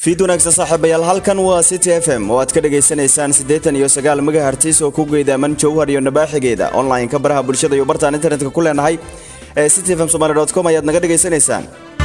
fiid wanaagsan saaxiibayaal halkan waa city f m oo aad ka dhagaysanaysaan siddeetan iyo sagaal megahertis oo ku geydaaman jowhar iyo nabaaxigeeda online-ka baraha bulshada iyo bartaan internetka ku leenahay ee city f m somaly dot com ayaad naga dhagaysanaysaan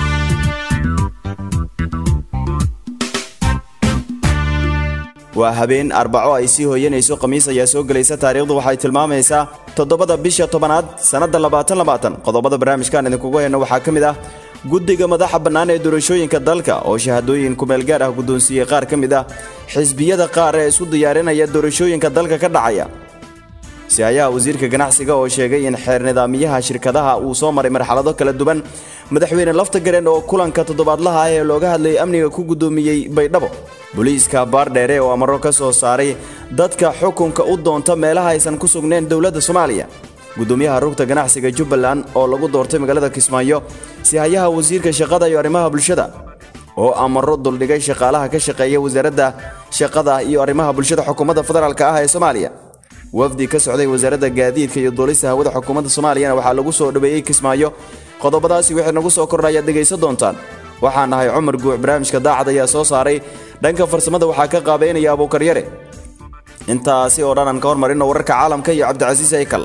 waa habeen arbaco ay sii hooyanayso khamiis ayaa soo gelaysa taariikhdu waxay tilmaamaysaa toddobada bisha tobanaad sannadda labaatan labaatan qodobada barnaamijkaan idinkugu hayno waxaa ka mid ah guddiga madaxa bannaan ee doorashooyinka dalka oo shahaadooyin kumeelgaar ah guddoonsiiyey qaar ka mid ah xisbiyada qaar ee isu diyaarinaya doorashooyinka dalka ka dhacaya si-hayaha wasiirka ganacsiga oo sheegay in xeer nidaamyaha shirkadaha uu soo maray marxalado kala duwan madaxweyne laftagareen oo kulanka toddobaadlaha ah ee looga hadlayay amniga ku guddoomiyey baydhabo booliiska baardheere oo amaro ka soo saaray dadka xukunka u doonta meelaha aysan ku sugnayn dowladda soomaaliya gudoomiyaha rugta ganacsiga jubbaland oo lagu doortay magaalada kismaayo si-hayaha wasiirka shaqada iyo arrimaha bulshada oo amaro duldhigay shaqaalaha ka shaqeeya wasaaradda shaqada iyo arrimaha bulshada xukuumadda federaalk ah ee soomaaliya wafdi ka socday wasaaradda gaadiidka iyo duulista hawada xukuumadda soomaaliyana waxaa lagu soo dhaweeyey kismaayo qodobadaasi waxay nagu soo kordha ayaad dhegaysan doontaan waxaan nahay cumar guuc barnaamijka daacad ayaa soo saaray dhanka farsamada waxaa ka qaabeynaya abuukaryare intaasi oo dhan aan ka hormarino wararka caalamka iyo cabdicasiis aykal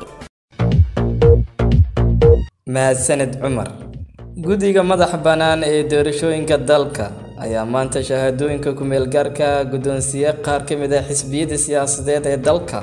mahadsaned cumar guddiga madaxa bannaan ee doorashooyinka dalka ayaa maanta shahaadooyinka ku-meelgaarka guddoonsiiye qaar ka mid ah xisbiyada siyaasadeed ee dalka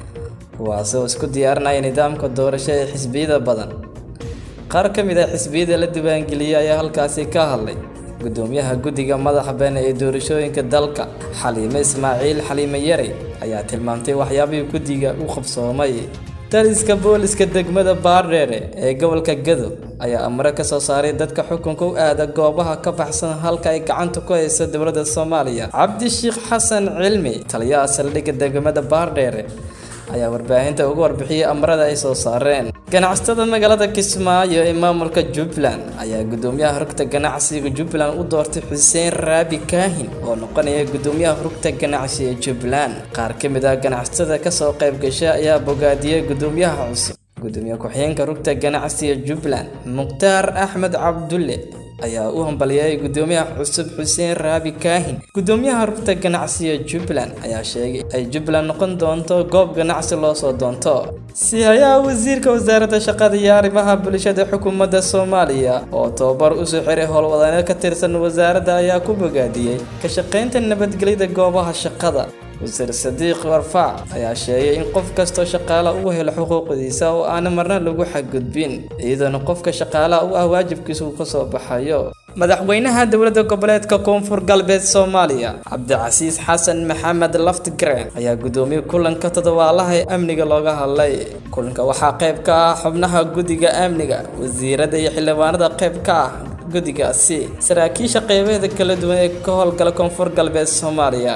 kuwaasoo isku diyaarinaya nidaamka doorasho ee xisbiyada badan qaar ka mid ah xisbiyada la diiwaangeliyey ayaa halkaasi ka hadlay gudoomiyaha guddiga madaxa bannaan ee doorashooyinka dalka xaliime ismaaciil xaliime yare ayaa tilmaamtay waxyaabihii guddiga u qabsoomay daliska booliska degmada baardheere ee gobolka gado ayaa amre ka soo saaray dadka xukunka u aada goobaha ka baxsan halka ay gacanta ku hayso dowladda soomaaliya cabdishiikh xasan cilmi taliyaha saldhigga degmada baardheere ayaa warbaahinta uga warbixiyey amrada ay soo saareen ganacsatada magaalada kismaayo ee maamulka jubbaland ayaa gudoomiyaha rugta ganacsiga jubbaland u doortay xuseen raabi kaahin oo noqonaya gudoomiyaha rugta ganacsi ee jubbaland qaar ka mid ah ganacsatada kasoo qayb gasha ayaa bogaadiyey gudoomiyaha cusub gudoomiye ku-xigeenka rugta ganacsiga jubbaland mukhtaar axmed cabdulle ayaa u hambaliyay gudoomiyaha cusub xuseen raabi kaahin gudoomiyaha rugta ganacsiga jubbaland ayaa sheegay ay jubbaland noqon doonto goob ganacsi loo soo doonto si-hayaha wasiirka wasaaradda shaqada iyo arrimaha bulshada xukuumadda soomaaliya oo tababar usoo xiray howlwadane ka tirsan wasaaradda ayaa ku bogaadiyey ka shaqaynta nabadgelyada goobaha shaqada wasiir sadiiq warfaac ayaa sheegay in qof kastoo shaqaala uu helo xuquuqdiisa oo aana marna lagu xadgudbin iyadoona qofka shaqaalaha u ah waajibkiisa uu kasoo baxayo madaxweynaha dowladda goboleedka koonfur galbeed soomaaliya cabdicasiis xasan maxamed laftigreen ayaa gudoomiyey kulanka toddobaalaha ee amniga looga hadlay kulanka waxaa qayb ka ah xubnaha guddiga amniga wasiirada iyo xildhibaanada qayb ka ah guddigaasi saraakiisha qeybaheeda kala duwan ee ka howlgala koonfur galbeed soomaaliya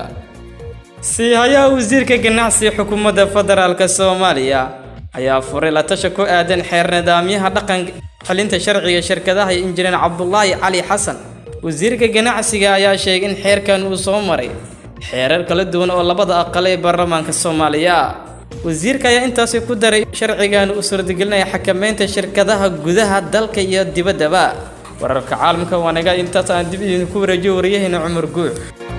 si-hayaha wasiirka ganacsiga xukuumadda federaalk soomaaliya ayaa furay la tasha ku aadan xeer nidaamyaha dhaqan xelinta sharciga shirkadaha iyo injineer cabdulaahi cali xasan wasiirka ganacsiga ayaa sheegay in xeerkan uu soo maray xeerar kala duwan oo labada aqal ee baarlamaanka soomaaliya wasiirka ayaa intaasi ku daray sharcigan uu suurtagelinaya xakameynta shirkadaha gudaha dalka iyo dibaddaba wararka caalamka waanaga intaas aan dib idinku wareejiyo wariyahayna cumar guuc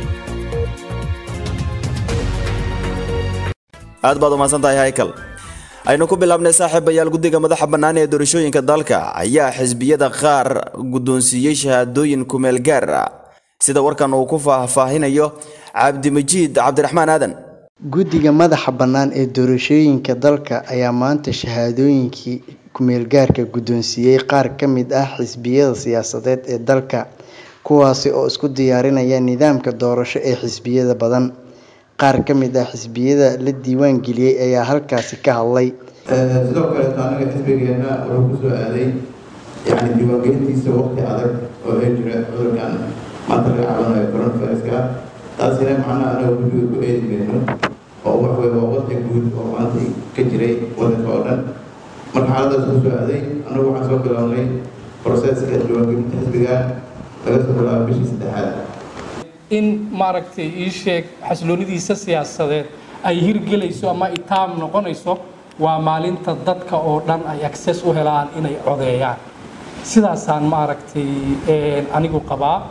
aad baad umahadsan tahay haykal aynu ku bilaabnay saaxiibayaal guddiga madaxa bannaan ee doorashooyinka dalka ayaa xisbiyada qaar guddoonsiiyey shahaadooyin kumeel gaar ah sida warkan uu ku faahfaahinayo cabdimajiid cabdiraxmaan aadan guddiga madaxa bannaan ee doorashooyinka dalka ayaa maanta shahaadooyinkii kumeelgaarka guddoonsiiyey qaar ka mid ah xisbiyada siyaasadeed ee dalka kuwaasi oo isku diyaarinaya nidaamka doorasho ee xisbiyada badan qaar ka mid ah xisbiyada la diiwaan geliyey ayaa halkaasi ka hadlay sidoo kaleeto anaga xisbigeena wuxuu kusoo aaday yani diiwaangelintiisa waqti adag oo ay jira cudurkan maanta laga cabanayo coronaviruska taasina macnaha anaga guddiga ku eedi mayno oo waxwey waa wadda guud oo maanta ka jiray wadanka oo dhan marka xaaladaas kusoo aaday anagu waxaan soo bilownay proseska diiwaangelinta xisbiga laga soo bilaabo bishii saddexaad in maaragtay ii sheeg xasiloonidiisa siyaasadeed ay hirgelayso ama itaam noqonayso waa maalinta dadka oo dhan ay access u helaan inay codeeyaan sidaasaan maaragtay anigu qabaa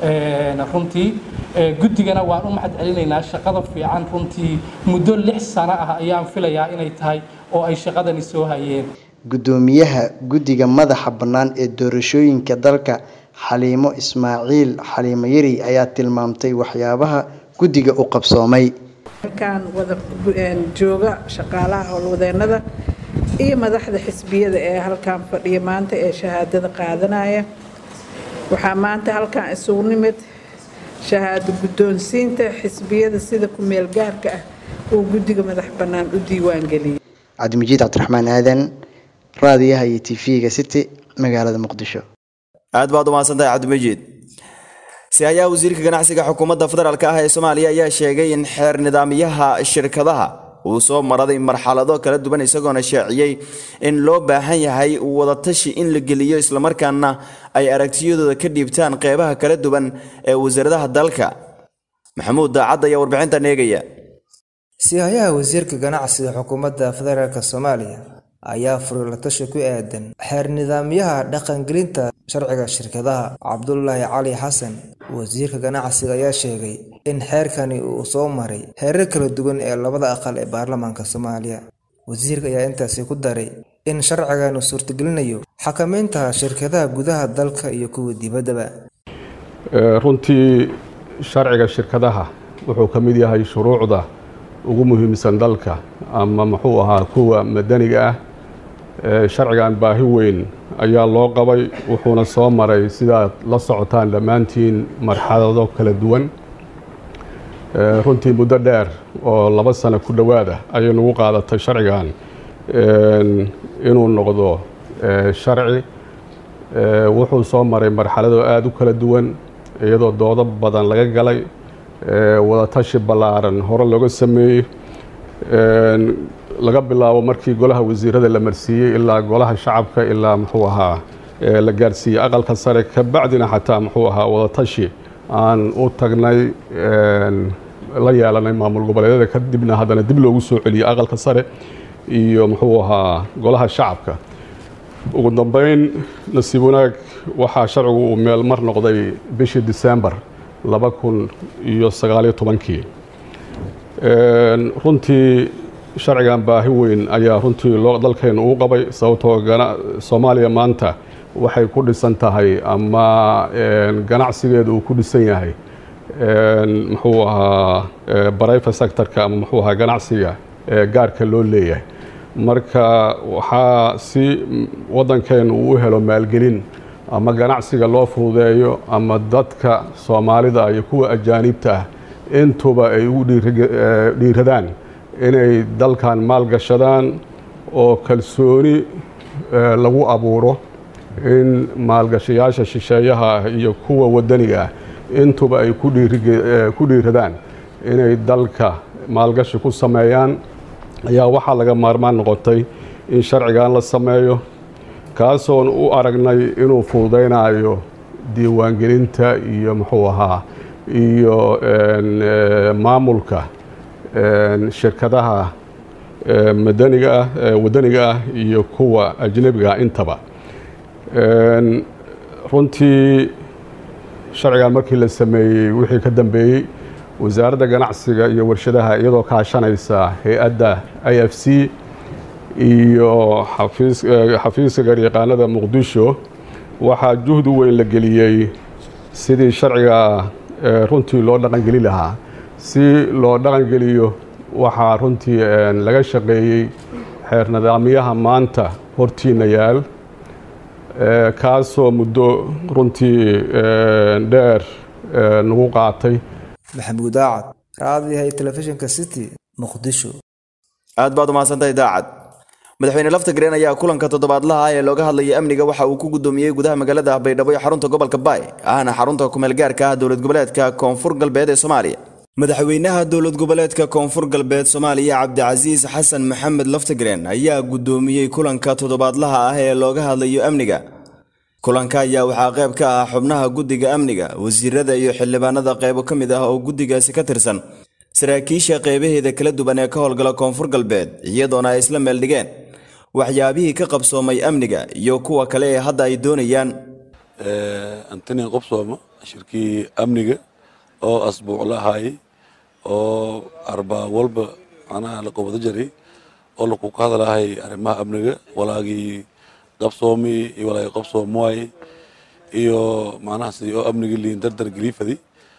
runtii guddigana waan u mahad celinaynaa shaqada fiican runtii muddo lix sano ah ayaan filayaa inay tahay oo ay shaqadani soo hayeen guddoomiyaha guddiga madaxa bannaan ee doorashooyinka dalka xaliimo ismaaciil xaliimo yari ayaa tilmaamtay waxyaabaha guddiga u qabsoomay halkaan wada jooga shaqaalaha howlwadeenada iyo madaxda xisbiyada ee halkaan fadhiya maanta ee shahaadada qaadanaya waxaa maanta halkaan isugu nimid shahaado guddoonsiinta xisbiyada sida ku-meel gaarka ah uu guddiga madax bannaan u diiwaangeliyay cabdimajiid cabdiraxmaan aadan raadiyaha iyo tv-ga city magaalada muqdisho aad baad umahadsantahay cabdimajiid si ayaa wasiirka ganacsiga xukuumadda federaalk ah ee soomaaliya ayaa sheegay in xeer nidaamyaha shirkadaha uu soo maraday marxalado kala duwan isagoona shaaciyey in loo baahan yahay wadatashi in la geliyo islamarkaana ay aragtiyadooda ka dhiibtaan qeybaha kala duwan ee wasaaradaha dalka maxamuud daacad ayaa warbixintan eegaya sihayaha wasiirka ganacsiga xukuumadda federaalk soomaaliya ayaa furay la tashi ku aadan xeer nidaamyaha dhaqangelinta sharciga shirkadaha cabdulaahi cali xasan wasiirka ganacsiga ayaa sheegay in xeerkani uu soo maray heerar kala duwan ee labada aqal ee baarlamaanka soomaaliya wasiirka ayaa intaasi ku daray in sharcigan uu suurtagelinayo xakamaynta shirkadaha gudaha dalka iyo kuwa dibaddaba runtii sharciga shirkadaha wuxuu ka mid yahay shuruucda ugu muhiimsan dalka ama muxuu ahaa kuwa madaniga ah sharcigan baahi weyn ayaa loo qabay wuxuuna soo maray sidaad la socotaan dhammaantiin marxalado kala duwan runtii muddo dheer oo laba sano ku dhowaada ayay nagu qaadatay sharcigan inuu noqdo sharci wuxuu soo maray marxalado aada u kala duwan iyadoo doodo badan laga galay wadatashi ballaaran hore looga sameeyey laga bilaabo markii golaha wasiirada la marsiiyey ilaa golaha shacabka ilaa muxuu ahaa la gaarsiiyey aqalka sare kabacdina xataa muxuu ahaa wadatashi aan u tagnay la yeelanay maamul goboleedyada kadibna haddana dib loogu soo celiyey aqalka sare iyo muxuu ahaa golaha shacabka ugu dambeyn nasiib wanaag waxaa sharcigu uu meel mar noqday bishii disembar laba kun iyo sagaaliyo tobankii runtii sharcigan baahi weyn ayaa runtii loo dalkeenu uu qabay sababtoo soomaaliya maanta waxay ku dhisan tahay ama ganacsigeedu uu ku dhisan yahay muxuu ahaa barayfa sectorka ama muxuu ahaa ganacsiga gaarka loo leeyahay marka waxaa si waddankeenu uu u helo maalgelin ama ganacsiga loo fududeeyo ama dadka soomaalida iyo kuwa ajaanibta ah intuba ay ugu dhiiradaan inay dalkan maalgashadaan oo kalsooni lagu abuuro in maalgashayaasha shisheeyaha ah iyo kuwa waddaniga ah intuba ay ku dhiiradaan inay dalka maalgashi ku sameeyaan ayaa waxaa laga maarmaan noqotay in sharcigan la sameeyo kaasoon u aragnay inuu fududaynayo diiwaangelinta iyo muxuu ahaa iyo maamulka shirkadaha madaniga ah waddaniga ah iyo kuwa ajnebiga ah intaba runtii sharcigan markii la sameeyey wixii ka dambeeyey wasaaradda ganacsiga iyo warshadaha iyadoo kaashanaysa hay-adda i f c iyo xafiiska garyaqaanada muqdisho waxaa juhdi weyn la geliyey sidii sharciga runtii loo dhaqangeli lahaa si loo dhaqangeliyo waxaa runtii laga shaqeeyey xeer nidaamyaha maanta hortiina yaal kaasoo muddo runtii dheer nagu qaatay maxamuud daacad raadiyahay telefishinka city muqdisho aad baad umahadsantahay daacad madaxweyne lafta gareen ayaa kulanka toddobaadlaha ah ee looga hadlayay amniga waxa uu ku gudoomiyey gudaha magaalada baydhabo ee xarunta gobolka baay ahna xarunta kumeel gaarka ah dowlad goboleedka koonfur galbeed ee soomaaliya madaxweynaha dowlad goboleedka koonfur galbeed soomaaliya cabdicasiis xasan maxamed laftagreen ayaa gudoomiyey kulanka toddobaadlaha ah ee looga hadlayo amniga kulanka ayaa waxaa qayb ka ah xubnaha guddiga amniga wasiirada iyo xildhibaanada qaybo ka mid ah oo guddigaasi ka tirsan saraakiisha qaybaheeda kala duwan ee ka howlgala koonfur galbeed iyadoona ay isla meeldhigeen waxyaabihii ka qabsoomay amniga iyo kuwa kale ee hadda ay doonayaan antinin qobsooma shirkii amniga oo asbuuc la ahaayey oo arbaa walba macnaha la qabado jiray oo laku ka hadlahay arrimaha amniga walaagii qabsoomi iyo walaagii qabsoom waaye iyo macnaha sidii oo amnigii liin dardar geliifadi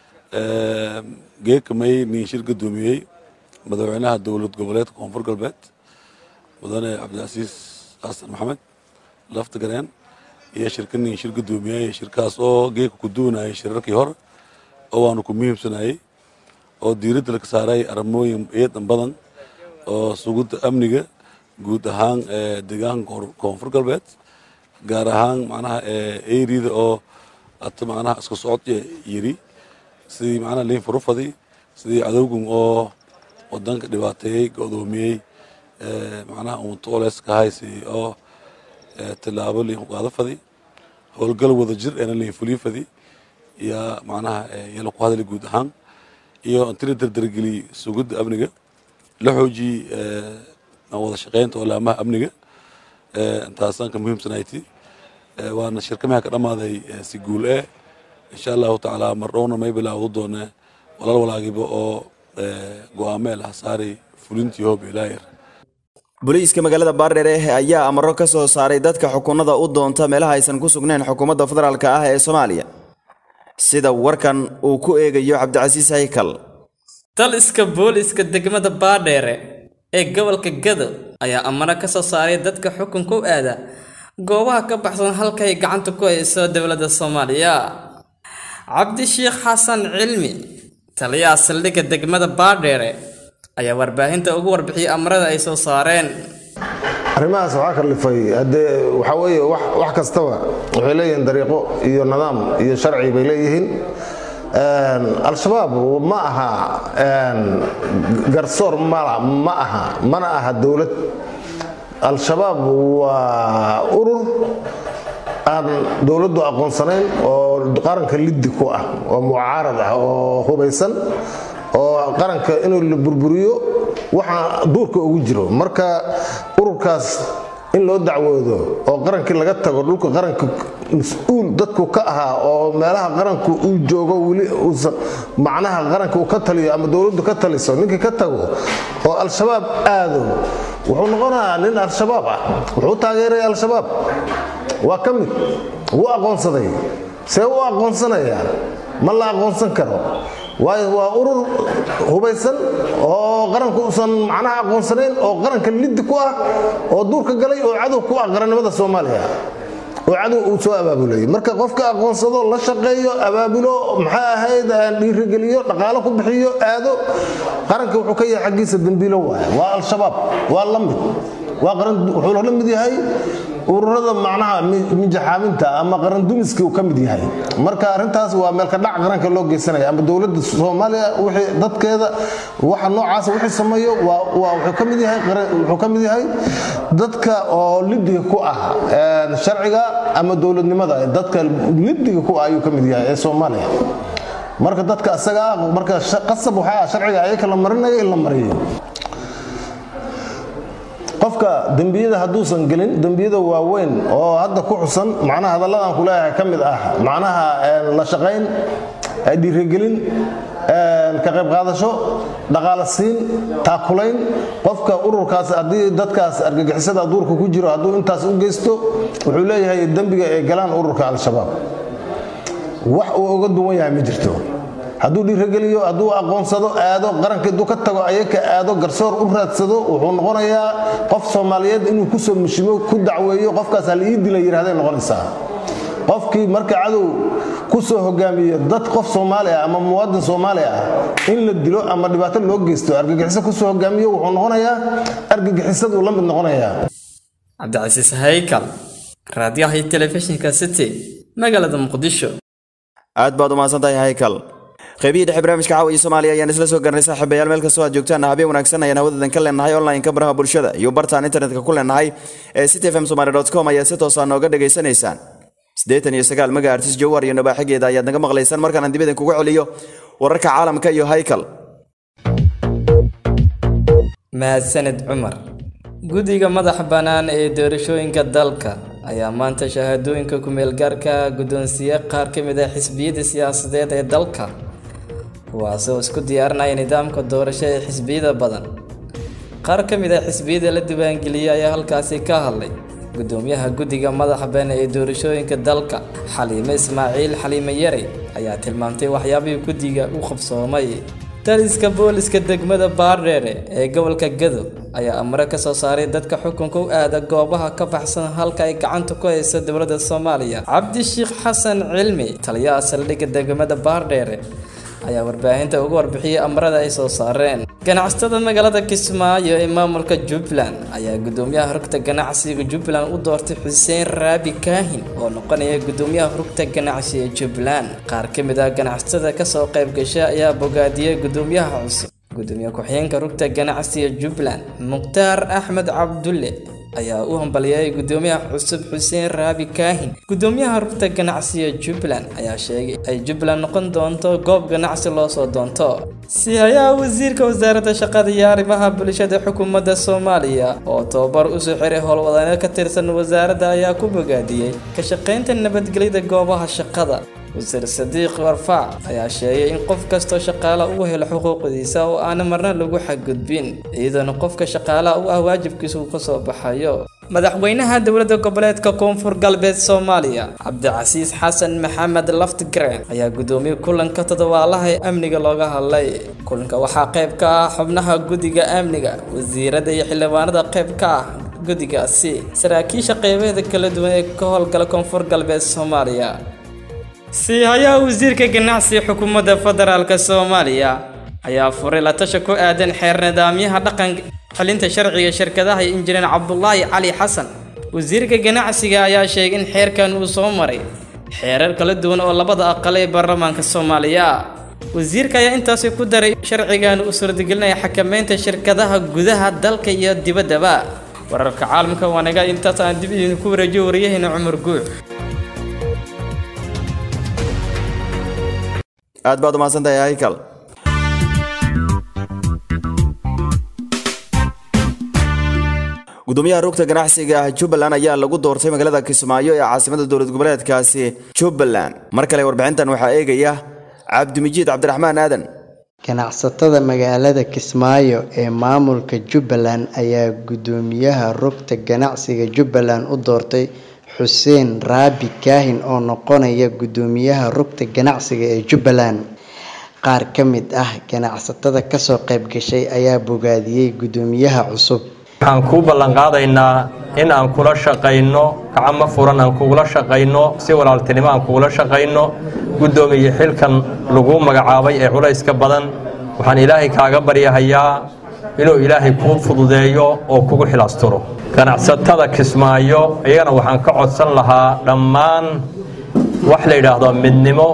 geeka may nin shir gudoomiyey madaxweynaha dowlad goboleedka koonfur galbeed mudane cabdilcasiis xasan maxamed lafta gareen iyo shirka nin shir gudoomiyey shirkaas oo geeka ku duwanayay shirarkii hore oo waanu ku muhiimsanayey oo diiradda laga saaray arrimooyin eedan badan oo sugidda amniga guud ahaan deegaanka koonfur galbeed gaar ahaan macnaha eriyada oo ata macnaha iska socod yiri sidii macnaha liin furufadi sidii cadowgan oo wadanka dhibaateeyey go'doomiyey macnaha untooles ka haysi oo tilaabo liin ku qaado fadi howlgal wada jir eena liin fulii fadi yaa macnaha yala ku hadli guud ahaan iyo intila dardargeli sugidda amniga la xoojiyey wada shaqeynta olaamaha amniga intaasaan ka muhiimsanayti waana shirkamaha ka dhammaaday si guul eh insha allahu tacaala mar dhowna may bilaawdo doone walaal walaagiba oo go-aameel hasaari fulintii hoob ilaayar booliiska magaalada baardheere ayaa amaro ka soo saaray dadka xukunada u doonta meelaha aysan ku sugnayn xukuumadda federaalk ah ee soomaaliya sida warkan uu ku eegayo cabdicasiis haykal taliska booliiska degmada baadheere ee gobolka gado ayaa amaro ka soo saaray dadka xukunka u aada goobaha ka baxsan halkay gacanta ku hayso dowladda soomaaliya cabdishiikh xasan cilmi taliyaha saldhigga degmada baadheere ayaa warbaahinta ugu warbixiyey amarada ay soo saareen arrimahaas waxaa kalifay haddee waxaa weeye wax kastaba waxay leeyihiin dariiqo iyo nidaam iyo sharci bay leeyihiin al-shabaab ma aha garsoor ma aha mana aha dowlad al-shabaab waa urur aan dowladdu aqoonsanayn oo qaranka liddi ku ah oo mucaarad ah oo hubaysan oo qaranka inuu la burburiyo waxa duurka ugu jiro marka ururkaas in loo dacwoodo oo qarankii laga tago dhulka qaranka mas-uul dadku ka ahaa oo meelaha qaranku uu joogo weli uusan macnaha qaranka uu ka taliyo ama dowladdu ka taliso ninkii ka tago oo al-shabaab aado wuxuu noqonayaa nin al-shabaab ah wuxuu taageeraya al-shabaab waa ka mid wuu aqoonsaday see u aqoonsanayaa ma la aqoonsan karo waayo waa urur hubaysan oo qaranka uusan macnaha aqoonsanayn oo qaranka liddi ku ah oo duurka galay oo cadow ku ah qarannimada soomaaliya oo cadow uu soo abaabulay marka qofka aqoonsado la shaqeeyo abaabulo maxaa ahayd dhiirigeliyo dhaqaalo ku bixiyo aado qaranka wuxuu ka yahay xaggiisa dembiilo waay waa al-shabaab waa la mid wuxuu la mid yahay ururada macnaha mijaxaaminta ama qarandumiskii uu ka mid yahay marka arrintaas waa meelka dhac qaranka loo geysanaya ama dowladda soomaaliya wixii dadkeeda waxa noocaasa wixii sameeyo waa wuxuu ka mid yahay wuxuu ka mid yahay dadka oo lidiga ku ah sharciga ama dowladnimada dadka lidiga ku ah ayuu ka mid yahay ee soomaaliya marka dadka asaga ah marka qasab waxaa ah sharciga ayaka la marinayo in la mariyo qofka dembiyada hadduusan gelin dembiyada waaweyn oo hadda ku xusan macnaha hadalladan ku leeyahay ka mid ah macnaha la shaqayn dhiirigelin ka qayb qaadasho dhaqaala siin taakulayn qofka ururkaas haddii dadkaas argagixisada duurka ku jiro hadduu intaas u geysto wuxuu leeyahay dembiga ay galaan ururka al-shabaab wax uu uga duwan yahay ma jirto hadduu dhiirageliyo hadduu aqoonsado aado qaranka hadduu ka tago ayaka aado garsoor u raadsado wuxuu noqonayaa qof soomaaliyeed inuu kusoo mushimo ku dacweeyo qofkaas hal ii dila yidhahday noqonaysaa qofkii marka cadow ku soo hogaamiyo dad qof soomaali ah ama muwaadin soomaali ah in la dilo ama dhibaato loo geysto argagixiso kusoo hogaamiyo wuxuu noqonayaa argagixisaduu la mid noqonayaa cabdicasiis haykal raadiyaha iyo telefishinka city magaalada muqdisho aad baad u mahadsantahay haykal qaybihii dhexe barnaamijka caawa iyo soomaaliya ayaan isla soo garanay saaxiibayaal meel kastoo aad joogtaan habeen wanaagsan ayaan hawadadan ka leenahay online-ka baraha bulshada iyo bartaan internetka ku leenahay ee city fm somaly com ayaa si toosaa nooga dhagaysanaysaan siddeetan iyo sagaal mega artis jawar iyo nabaaxigeeda ayaad naga maqlaysaan markaan aan dib idin kugu celiyo wararka caalamka iyo haykal mahadsaned cumar guddiga madaxa bannaan ee doorashooyinka dalka ayaa maanta shahaadooyinka ku-meelgaarka guddoonsiye qaar ka mid ah xisbiyada siyaasadeed ee dalka kuwaasoo isku diyaarinaya nidaamka doorasho ee xisbiyada badan qaar ka mid ah xisbiyada la diiwaangeliyey ayaa halkaasi ka hadlay gudoomiyaha guddiga madaxa been ee doorashooyinka dalka xaliime ismaaciil xaliime yare ayaa tilmaamtay waxyaabihii guddiga u qabsoomay taliska booliska degmada baardheere ee gobolka gado ayaa amre ka soo saaray dadka xukunka u aada goobaha ka baxsan halka ay gacanta ku hayso dowladda soomaaliya cabdishiikh xasan cilmi taliyaha saldhigga degmada baardheere ayaa warbaahinta uga warbixiyey amrada ay soo saareen ganacsatada magaalada kismaayo ee maamulka jubbaland ayaa gudoomiyaha rugta ganacsiga jubbaland u doortay xuseen raabi kaahin oo noqonaya gudoomiyaha rugta ganacsi ee jubbaland qaar ka mid ah ganacsatada kasoo qayb gasha ayaa bogaadiyey gudoomiyaha cusub gudoomiye ku-xigeenka rugta ganacsiga jubbaland mukhtaar axmed cabdulle ayaa u hambaliyay gudoomiyaha cusub xuseen raabi kaahin gudoomiyaha rugta ganacsiga jubbaland ayaa sheegay ay jubbaland noqon doonto goob ganacsi loo soo doonto sihayaha wasiirka wasaaradda shaqada iyo arrimaha bulshada xukuumadda soomaaliya oo tababar usoo xiray howlwadane ka tirsan wasaaradda ayaa ku bogaadiyey ka shaqaynta nabadgelyada goobaha shaqada wasiir sadiiq warfaac ayaa sheegay in qof kastoo shaqaala uu helo xuquuqdiisa oo aana marna lagu xadgudbin iyadoona qofka shaqaalaha u ah waajibkiisa uu kasoo baxayo madaxweynaha dowladda goboleedka koonfur galbeed soomaaliya cabdicasiis xasan maxamed laftgren ayaa gudoomiyey kulanka toddobaalaha ee amniga looga hadlay kulanka waxaa qayb ka ah xubnaha guddiga amniga wasiirada iyo xildhibaanada qayb ka ah guddigaasi saraakiisha qeybaheeda kala duwan ee ka howlgala koonfur galbeed soomaaliya siihayaha wasiirka ganacsiga xukuumadda federaalk soomaaliya ayaa furay la tasha ku aadan xeer nidaamyaha dhaqan xelinta sharciga shirkadaha iyo injineer cabdulaahi cali xasan wasiirka ganacsiga ayaa sheegay in xeerkan uu soo maray xeerar kala duwan oo labada aqal ee baarlamaanka soomaaliya wasiirka ayaa intaasi ku daray sharcigan uu suurtagelinaya xakameynta shirkadaha gudaha dalka iyo dibaddaba wararka caalamka waanaga intaas aan dib idinku wareejiyo wariyaheenna cumar guux aad baad umahadsantahay haykal gudoomiyaha rugta ganacsiga jubbaland ayaa lagu doortay magaalada kismaayo ee caasimada dowlad goboleedkaasi jubbaland mar kale warbixintan waxaa eegaya cabdimijiid cabdiraxmaan aadan ganacsatada magaalada kismaayo ee maamulka jubbaland ayaa gudoomiyaha rugta ganacsiga jubbaland u doortay xuseen raabi kaahin oo noqonaya gudoomiyaha rugta ganacsiga ee jubbaland qaar ka mid ah ganacsatada kasoo qayb gashay ayaa bogaadiyey gudoomiyaha cusub waxaan kuu ballanqaadaynaa in aan kula shaqayno gacmo furan aan kugula shaqayno si walaaltinimo aan kugula shaqayno guddoomiye xilkan lagu magacaabay ee culayska badan waxaan ilaahay kaaga baryahayaa inuu ilaahay kuu fududeeyo oo kugu xilaasturo ganacsatada kismaayo iyagana waxaan ka codsan lahaa dhammaan wax la yidhaahdo midnimo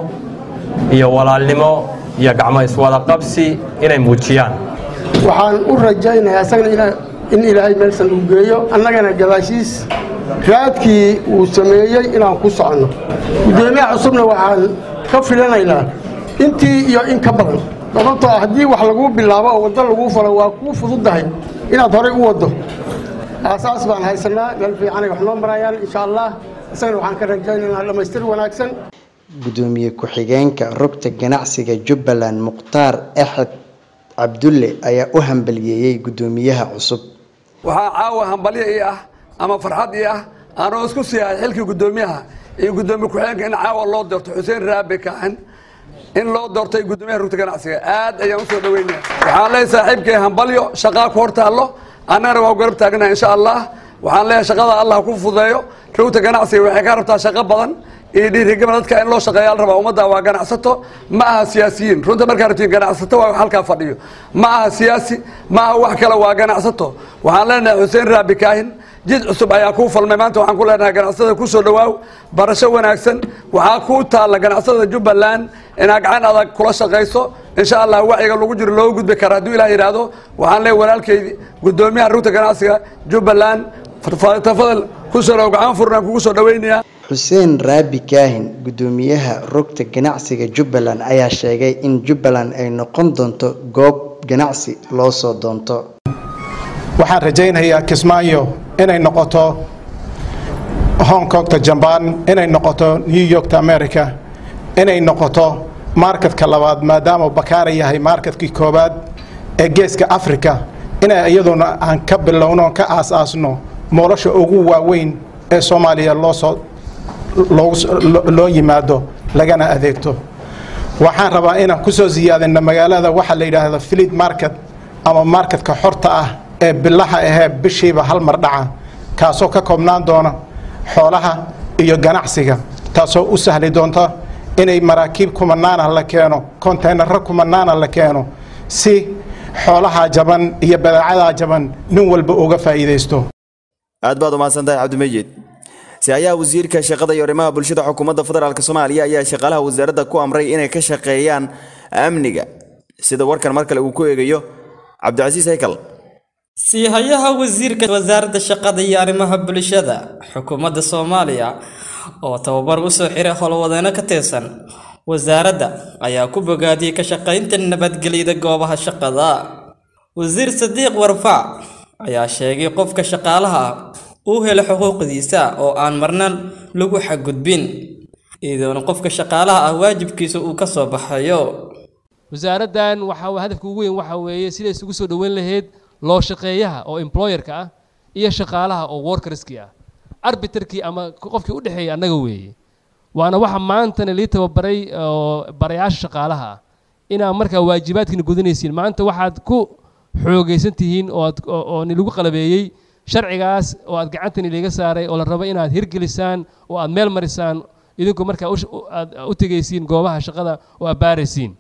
iyo walaalnimo iyo gacmo iswada qabsi inay muujiyaan waxaan u rajaynayaa isagana in ilaahay meelsan uu geeyo annagana gadaashiis raadkii uu sameeyey inaan ku soconno guddoomiyaha cusubna waxaan ka filanaynaa intii iyo in ka badan sababtoo ah haddii wax laguu bilaabo oo waddo laguu falo waa kuu fududdahay inaad horay u waddo aasaas baan haysanaa meel fiicanay wax noo marayaan insha allah isagana waxaan ka rajaynaynaa dhammaystir wanaagsan gudoomiye ku-xigeenka rugta ganacsiga jubbaland mukhtaar axed cabdulle ayaa u hambaliyeeyey gudoomiyaha cusub waxaa caawa hambalyo ii ah ama farxad ii ah aanoo isku siihay xilkii guddoomiyaha iyo guddoomiye ku-xigeenka in caawa loo doorto xuseen raabe kaaxin in loo doortay guddoomiyaha rugta ganacsiga aad ayaan usoo dhaweynaya waxaan leeyahay saaxiibkay hambalyo shaqaa ku hor taallo annagana waa garab taagnaha insha allah waxaan leeyahay shaqada allah ku fudeeyo rugta ganacsiga waxay ka rabtaa shaqo badan iyo dhiirigama dadka in loo shaqeeya la rabaa ummadda waa ganacsato ma aha siyaasiyiin runta markaa rabtiin ganacsato waa halkaa fadhiyo ma aha siyaasi ma aha wax kale waa ganacsato waxaan leenahay xuseen raabi kaahin jid cusub ayaa kuu falmay maanta waxaan ku leenahay ganacsatada ku soo dhawaaw barasho wanaagsan waxaa kuu taalla ganacsatada jubbaland inaad gacan adag kula shaqayso insha allah wacyiga lagu jiro looga gudbi kara hadduu ilah yidhaahdo waxaan leeyahay walaalkeydi guddoomiyaha rugta ganacsiga jubbaland tafadal ku soo dhaw gacan furnaan kugu soo dhaweynayaa xuseen raabi kaahin gudoomiyaha rugta ganacsiga jubbaland ayaa sheegay in jubbaland ay noqon doonto goob ganacsi loo soo doonto waxaan rajaynayaa kismaayo inay noqoto hong kongta jambaan inay noqoto new yorkta america inay noqoto marketka labaad maadaama bakaara yahay marketkii koobaad ee geeska africa inay iyaduna aan ka bilowno ka aas-aasno moolosha ugu waaweyn ee soomaaliya loosoo loo yimaado lagana adeegto waxaan rabaa inaan ku soo siyaadino magaalada waxaa la yidhaahdo filid market ama marketka xorta ah ee bilaha ahee bishiiba hal mar dhaca kaasoo ka koobnaan doona xoolaha iyo ganacsiga taasoo u sahli doonta inay maraakiib kumanaana la keeno konteynaro kumanaana la keeno si xoolaha jaban iyo badeecadaa jaban nin walba uga faa'iidaysto aad baad umahadsantahay cabdimejiid si-aayaha wasiirka shaqada iyo arrimaha bulshada xukuumadda federaalk soomaaliya ayaa shaqaalaha wasaaradda ku amray inay ka shaqeeyaan amniga sida warkan mar kale uu ku eegayo cabdicasiis haykal siihayaha wasiirka wasaaradda shaqada iyo arrimaha bulshada xukuumadda soomaaliya oo tababar u soo xiray howlwadeeno ka tirsan wasaaradda ayaa ku bogaadiyey ka shaqaynta nabadgelyada goobaha shaqada wasiir sadiiq warfaac ayaa sheegay qofka shaqaalaha ah uu helo xuquuqdiisa oo aan marna lagu xadgudbin iyadoona qofka shaqaalaha ah waajibkiisa uu ka soo baxayo wasaaraddan waxaa hadafka ugu weyn waxa weeye siday isugu soo dhoweyn lahayd loo shaqeeyaha oo employerka ah iyo shaqaalaha oo workerskii ah arbiterkii ama qofkii u dhexeeyay annaga weeye waana waxa maantana lii tababaray oo barayaasha shaqaalaha ah inaa markaa waajibaadkiina gudanaysiin maanta waxaad ku xoogaysan tihiin oo aad oo nilagu qalabeeyey sharcigaas oo aad gacantan iliga saaray oo la rabo inaad hirgelisaan oo aad meel marisaan idinku markaa aad u tegaysiin goobaha shaqada oo aad baaraysiin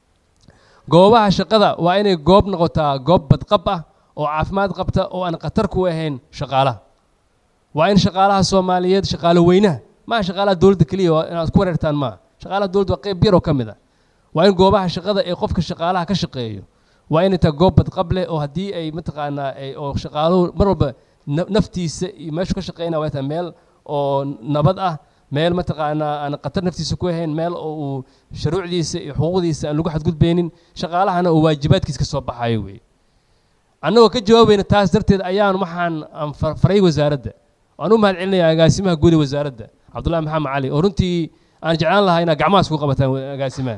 goobaha shaqada waa inay goob noqotaa goob badqab ah oo caafimaad qabta oo aan khatar ku ahayn shaqaalaha waa in shaqaalaha soomaaliyeed shaqaalo weynaha maaha shaqaalaha dowladda keliya inaad ku wareertaan maaha shaqaalaha dowladda waa qayb yar oo ka mid a waa in goobaha shaqada ee qofka shaqaalaha ka shaqeeyo waa inay tahay goob badqab leh oo haddii ay mataqaanaa oo shaqaaluhu mar walba naftiisa iyo meeshu ka shaqeynaya waa tahay meel oo nabad ah meel mataqaanaa aan khatar naftiisa ku ahayn meel oo uu shuruucdiisa iyo xuquuqdiisa aan lagu xadgudbaynin shaqaalahana uu waajibaadkiisa ka soo baxayo wey annagoo ka jawaabayna taas darteed ayaan waxaan aan faray wasaaradda waan u mahad celinayaa agaasimaha guud ee wasaaradda cabdullahi maxamed cali oo runtii aan jeclaan lahaa inaad gacmahaas ku qabataan agaasimaha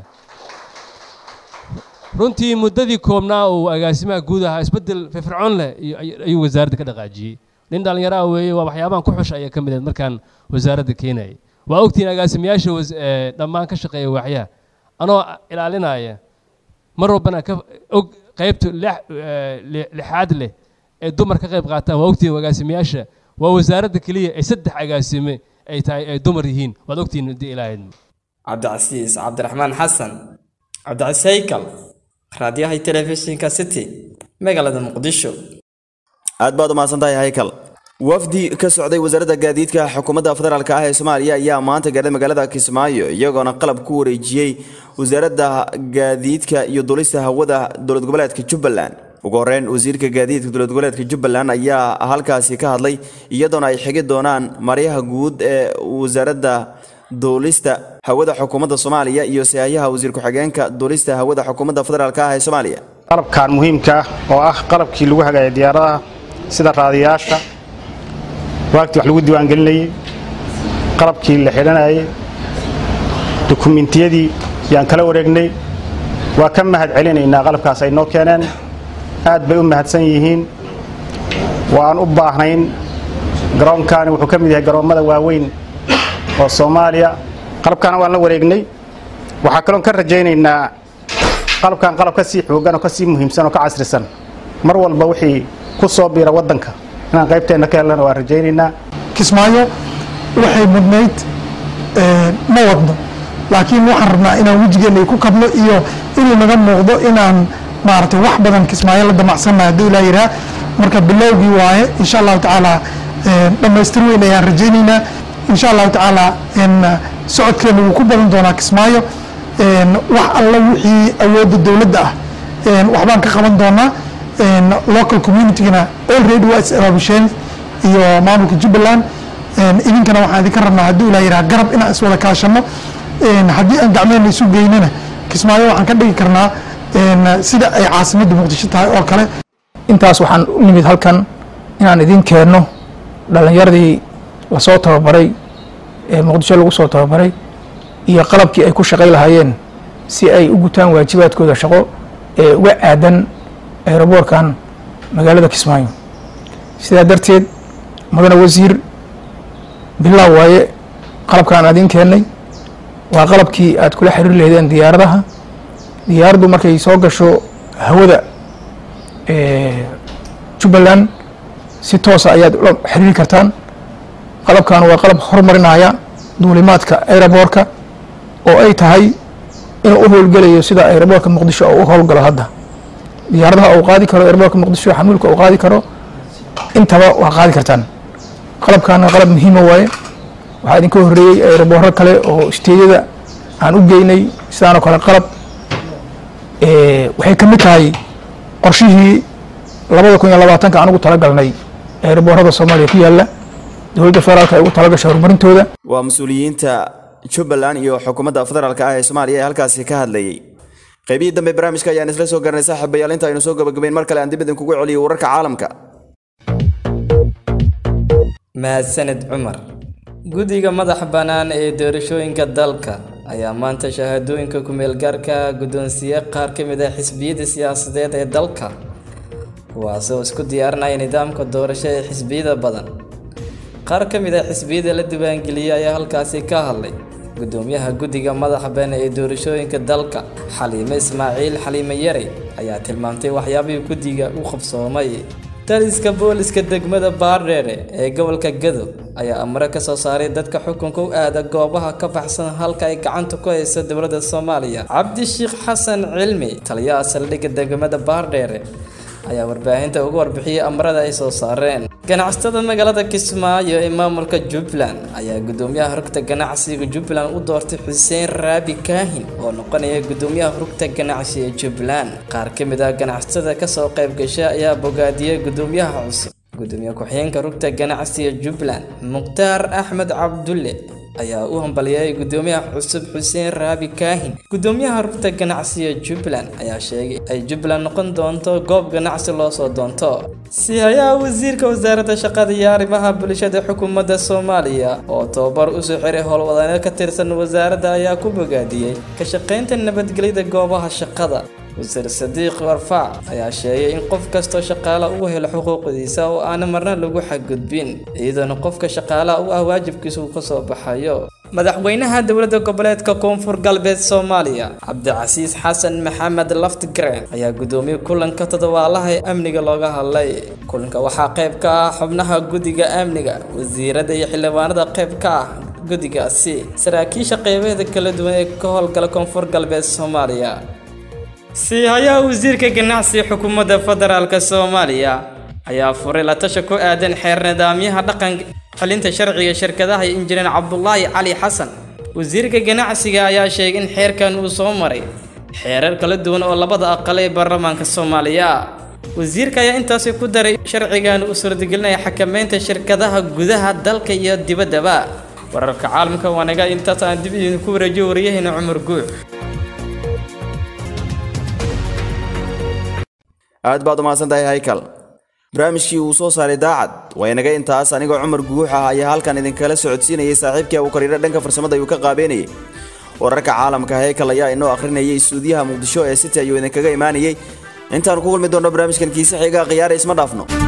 runtii muddadii koobnaa uu agaasimaha guud ahaa isbeddel firfircoon leh ayuu wasaaradda ka dhaqaajiyey nin dhallinyaro ah weeye waa waxyaabahan ku xusha ayaa ka mid ahed markaan wasaaradda keenayay waa ogtihiin agaasimayaasha dhammaan ka shaqeeya waaxyaha anoo ilaalinaya mar walbana ka og qaybta lixaad leh ee dumar ka qayb qaataan waa ogtihiin agaasimayaasha waa wasaaradda keliya ee saddex agaasime ay tahay ay dumar yihiin waad ogtihiin haddii ilaahayd cabdicasiis cabdiraxmaan xasan cabdicasiis haykal raadiyaha telefishinka city magaalada muqdisho aad baad umahadsantahay haykal wafdi ka socday wasaaradda gaadiidka xukuumadda federaalk ah ee soomaaliya ayaa maanta gaadhay magaalada kismaayo iyagoona qalab ku wareejiyey wasaaradda gaadiidka iyo dulista hawada dowlad goboleedka jubbaland ugu horeyn wasiirka gaadiidka dowlad goboleedka jubbaland ayaa halkaasi ka hadlay iyadoona ay xigi doonaan maryaha guud ee wasaaradda duulista hawada xukuumadda soomaaliya iyo siyaayaha wasiir ku-xigeenka duulista hawada xukuumadda federaalk ah ee soomaaliya qalabkan muhiimka ah oo ah qalabkii lagu hagaayay diyaaradaha sida raadiyaasha waagtii wax lagu diiwaangelinayey qalabkii la xidhanayay dukumentiyadii yaan kala wareegnay waa ka mahad celinaynaa qalabkaas ay noo keeneen aad bay u mahadsan yihiin waan u baahnayn garoonkani wuxuu ka mid yahay garoommada waaweyn oo soomaaliya qalabkaana waan la wareegnay waxaa kaloon ka rajaynaynaa qalabkan qalab ka sii xoogan oo ka sii muhiimsan oo ka casrisan mar walba wixii ku soo biira waddanka inaan qaybteenna ka helana waan rajaynaynaa kismaayo waxay mudnayd ma wadno laakiin waxaan rabnaa inaan wejigeena ku kabno iyo inuu naga muuqdo inaan maaragtay wax badan kismaayo la damacsannahay hadduu ilaa yiraa marka bilowgii waaye insha allahu tacaala dhammaystir weyn ayaan rajaynaynaa insha allahu tacaala socodkeena wuu ku badan doonaa kismaayo wax alla wixii awoodda dowladda ah waxbaan ka qaban doonaa local communitygana already waa is abaabisheen iyo maamulka jubbaland idinkana waxaan idinka rabnaa hadduu ilaa yiraa garab inaan iswada kaashano haddii aan gacmeena isu geynana kismaayo waxaan ka dhigi karnaa sida ay caasimadda muqdisho tahay oo kale intaas waxaan u nimid halkan inaan idin keenno dhallinyaradii lasoo tababaray ee muqdisho lagu soo tababaray iyo qalabkii ay ku shaqay lahaayeen si ay u gutaan waajibaadkooda shaqo ee uga aadan aeroboorkan magaalada kismaayo sidaa darteed mudane wasiir bilaa waaye qalabkaan adiin keennay waa qalabkii aad kula xiriiri lahaydeen diyaaradaha diyaaraddu markay soo gasho hawada jubbaland si toosa ayaad ula xiriiri kartaan qalabkan waa qalab horumarinaya duulimaadka aeroboorka oo ay tahay inuu u howlgelayo sida aeroboorka muqdisho oo u howlgalo hadda diyaaradaha uu qaadi karo aeroboorka muqdisho xamuulka uu qaadi karo intaba waa qaadi kartaan qalabkaana qalab muhiima waaye waxaa idinka horreeyey aeroboorro kale oo isteedyada aan u geynay sidaanoo kale qalab waxay ka mid tahay qorshihii labada kun iyo labaatanka aan ugu talagalnay aeroboorrada soomaaliya ku yaalla dowladda federaalka ay ugu talagashay horumarintooda waa mas-uuliyiinta jubbaland iyo xukuumadda federaalka ah ee soomaaliya ee halkaasi ka hadlayay qaybihii dambe barnaamijka ayaan isla soo garanay saaxiibayaal inta aynu soo gabagabayn mar kale aan dib idinkugu celiyo wararka caalamka mahadsaned cumar guddiga madaxa bannaan ee doorashooyinka dalka ayaa maanta shahaadooyinka ku-meelgaarka guddoonsiye qaar ka mid ah xisbiyada siyaasadeed ee dalka kuwaasoo isku diyaarinaya nidaamka doorasho ee xisbiyada badan qaar ka mid ah xisbiyada la diiwaangeliyey ayaa halkaasi ka hadlay gudoomiyaha guddiga madaxa bannaan ee doorashooyinka dalka xaliime ismaaciil xaliime yare ayaa tilmaamtay waxyaabihii guddiga u qabsoomay taliska booliska degmada baardheere ee gobolka gado ayaa amre ka soo saaray dadka xukunka u aada goobaha ka baxsan halka ay gacanta ku hayso dowladda soomaaliya cabdishiikh xasan cilmi taliyaha saldhigga degmada baardheere ayaa warbaahinta uga warbixiyey amrada ay soo saareen ganacsatada magaalada kismaayo ee maamulka jubbaland ayaa gudoomiyaha rugta ganacsiga jubbaland u doortay xuseen raabi kaahin oo noqonaya gudoomiyaha rugta ganacsi ee jubbaland qaar ka mid ah ganacsatada kasoo qayb gasha ayaa bogaadiyey gudoomiyaha cusub gudoomiye ku-xigeenka rugta ganacsiga jubbaland mukhtaar axmed cabdulle ayaa u hambaliyay gudoomiyaha cusub xuseen raabi kaahin gudoomiyaha rugta ganacsiga jubbaland ayaa sheegay ay jubbaland noqon doonto goob ganacsi loo soo doonto sihayaha wasiirka wasaaradda shaqada iyo arrimaha bulshada xukuumadda soomaaliya oo tababar usoo xiray howlwadane ka tirsan wasaaradda ayaa ku bogaadiyey ka shaqaynta nabadgelyada goobaha shaqada wasiir sadiiq warfaac ayaa sheegay in qof kastoo shaqaala uu helo xuquuqdiisa oo aana marna lagu xadgudbin iyadoona qofka shaqaalaha u ah waajibkiisa uu kasoo baxayo madaxweynaha dowladda goboleedka koonfur galbeed soomaaliya cabdicasiis xasan maxamed laftgren ayaa gudoomiyey kulanka toddobaalaha ee amniga looga hadlay kulanka waxaa qayb ka ah xubnaha guddiga amniga wasiirada iyo xildhibaanada qayb ka ah guddigaasi saraakiisha qeybaheeda kala duwan ee ka howlgala koonfur galbeed soomaaliya siihayaha wasiirka ganacsiga xukuumadda federaalka soomaaliya ayaa furay la tasha ku aadan xeer nidaamyaha dhaqan xalinta sharciga shirkadaha iyo injineer cabdulaahi cali xasan wasiirka ganacsiga ayaa sheegay in xeerkan uu soo maray xeerar kala duwan oo labada aqal ee baarlamaanka soomaaliya wasiirka ayaa intaasi ku daray sharcigan uu suurtagelinaya xakameynta shirkadaha gudaha dalka iyo dibaddaba wararka caalamka waanaga intaas aan dib idinku wareejiyo waryaheena cumar guux aad baad umahadsan tahay haykal barnaamijkii uu soo saaray daacad waa inaga intaas anigoo cumar guux ah ayaa halkan idinkala socodsiinayay saaxiibkii abu kariiro dhanka farsamada ayuu ka qaabeynayay wararka caalamka haykal ayaa inoo akhrinayay suudiyaha muqdisho ee city ayuu idinkaga imaanayay intaan ku kulmi doonno barnaamijkan kiise xiga khiyaara isma dhaafno